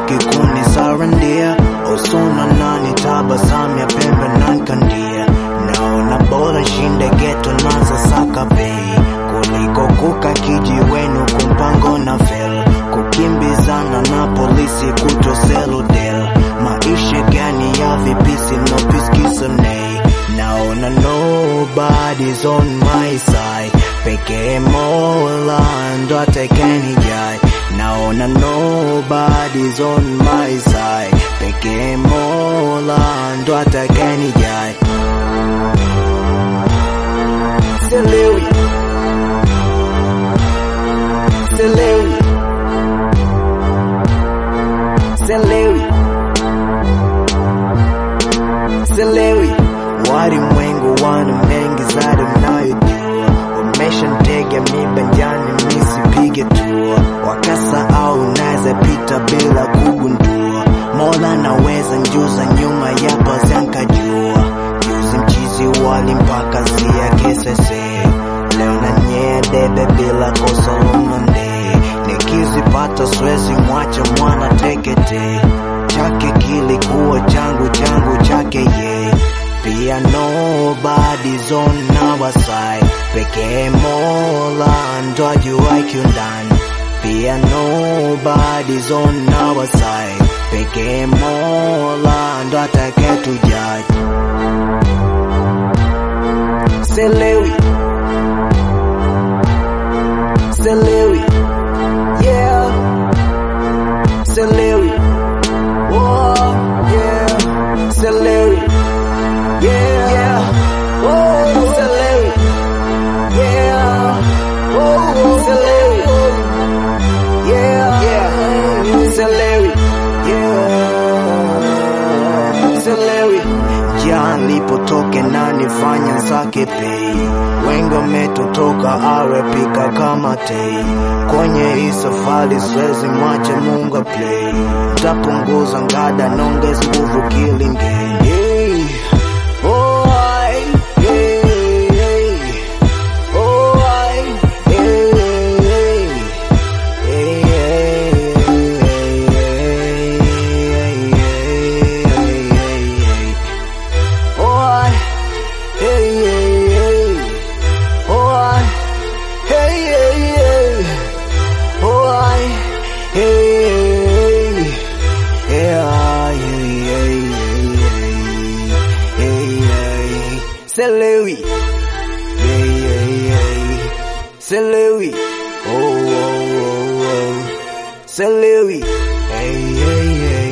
hawachoki kunisarandia usuna nani tabasamu ya pembe nankandia naona bora shinde geto nazo saka bei kuliko kuka kijiwenu kumpango na fel kukimbizana na polisi kutoseludel maisha gani ya vipisi nopiskisonei naona nobody's on my side pekee mola ndo atekenijai naona nobody's on my side pekee mola ndo atekenijai Selewi Selewi Selewi Selewi walimwengu wana mengi zaidi mnayojua wameshanitega mibanjani nisipige tua wakasahau naweza pita bila kugundua mola naweza njuza nyuma ya pazia nkajua juzi mchizi wali mpaka zia kesese leo na nyea debe bila kosa lumande nikizipata swezi mwacha mwana tekete chake kilikuwa changu changu chake ye pia nobody's on our side pekee mola ndo ajuai kiundani pia nobody's on our side pekee mola ndo atakayetujaji Selewi Selewi Yeah Selewi Oh yeah Selewi Yeah Yeah Oh Selewi Yeah Oh Selewi Yeah Yeah Selewi Yeah Selewi Jan lipotoke na nifanya zake pei wengi wametotoka arepika kama tei kwenye hii safari swezi mwache munga play tapunguza ngada nongezi nguvu kilingeni hey. oh, I, hey, hey. Oh, I, hey, hey. Hey, hey, hey, hey, hey, hey, hey, hey. Oh, I, hey, hey, hey. Oh, I, hey, hey, hey. Oh, I, hey, hey, hey. Yeah, I, hey, hey, hey, hey, hey, hey. Selewi. Hey, hey, hey. Selewi. Oh, oh, oh, oh. Selewi. Hey, hey, hey.